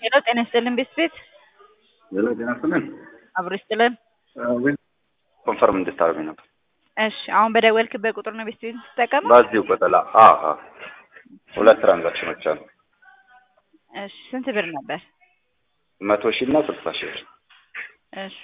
ሄሎ ጤና ይስጥልን ቤት ቤት ሄሎ ጤና ይስጥልን። አብሮ ይስጥልን። ኮንፈርም እንድታደርጉኝ ነበር። እሺ አሁን በደወልክበት ቁጥር ነው ቤት ቤት የምትጠቀመው? በዚሁ ቁጥላ ሁለት ትራንዛክሽኖች አሉ። እሺ ስንት ብር ነበር? መቶ ሺህ እና ስልሳ ሺህ ብር። እሺ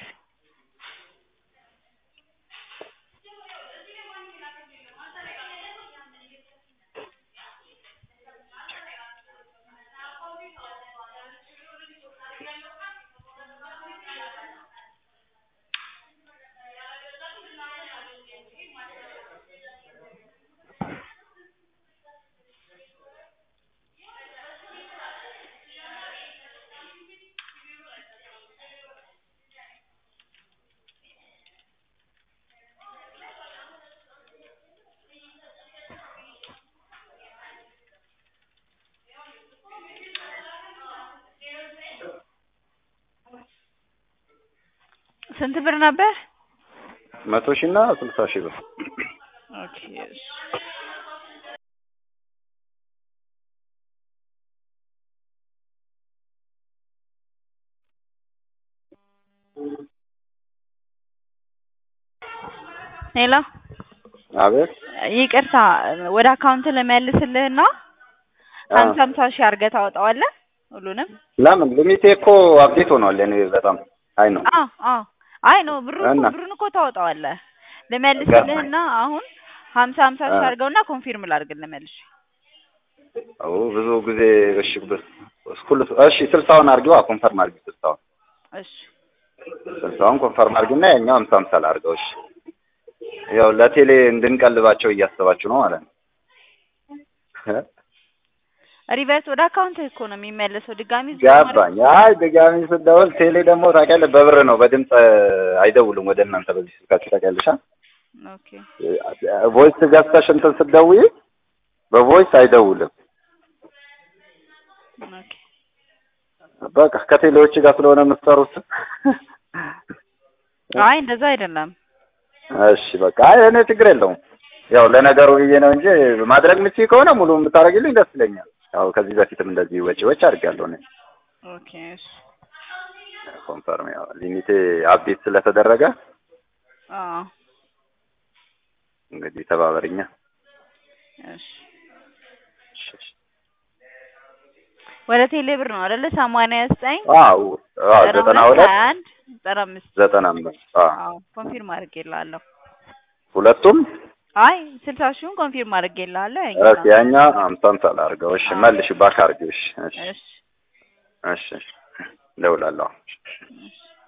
ስንት ብር ነበር? መቶ ሺህ እና ስልሳ ሺህ ብር። ኦኬ እሺ ሄሎ አቤት ይቅርታ ወደ አካውንት ልመልስልህና ሀምሳ ሀምሳ ሺህ አድርገህ ታወጣዋለህ ሁሉንም? ለምን ሊሚቴ እኮ አብዴት ሆኗል። እኔ በጣም አይ ነው አዎ አዎ አይ ነው ብሩ እና? ብሩን እኮ ታወጣዋለህ። ልመልስልህና አሁን ሀምሳ ሀምሳ ሺህ አ- አድርገውና ኮንፊርም ላድርግልህ መልሼ። አዎ ብዙ ጊዜ እሺ በስ ስኩል እሺ ስልሳውን አድርጊዋ ኮንፈርም አድርጊ ስልሳውን እሺ ስልሳውን ኮንፈርም አድርጊና ያኛው ሀምሳ ሀምሳ ላድርገው እሺ ያው ለቴሌ እንድንቀልባቸው እያሰባችሁ ነው ማለት ነው እ? ሪቨርስ ወደ አካውንት እኮ ነው የሚመለሰው ድጋሚ እዚህ ማለት- ገባኝ አይ ድጋሚ ስደውል ቴሌ ደግሞ ታውቂያለሽ በብር ነው በድምፅ አይደውሉም ወደ እናንተ በዚህ ስልካችሁ ታውቂያለሽ አ? ኦኬ ቮይስ ገዝተሽ እንትን ስትደውይ በቮይስ አይደውልም ኦኬ በቃ ከቴሌዎች ጋር ስለሆነ የምትሰሩት አይ እንደዛ አይደለም እሺ በቃ አይ እኔ ችግር የለውም ያው ለነገሩ ብዬ ነው እንጂ ማድረግ የምችይ ከሆነ ሙሉ የምታደርጊልኝ ደስ ይለኛል ያው ከዚህ በፊትም እንደዚህ ወጪ ወጪ አድርጌያለሁ እኔ ኦኬ እሺ ኮንፈርም ያው ሊሚቴ አፕዴት ስለተደረገ አዎ እንግዲህ ተባበርኛ እሺ ወደ ቴሌ ብር ነው አይደለ ሰማንያ ዘጠኝ አዎ አዎ ዘጠና ሁለት ሀያ አንድ ዘጠና አምስት ዘጠና አምስት አዎ አዎ ኮንፊርም አድርጌልሃለሁ ሁለቱም አይ ስልሳ ሺውን ኮንፊርም አድርጌልሃለሁ እሺ ያኛው ያኛ አምሳ አምሳ ላድርገው እሺ መልሽ ባክ አድርጊው እሺ እሺ እሺ እሺ እሺ እደውላለሁ እሺ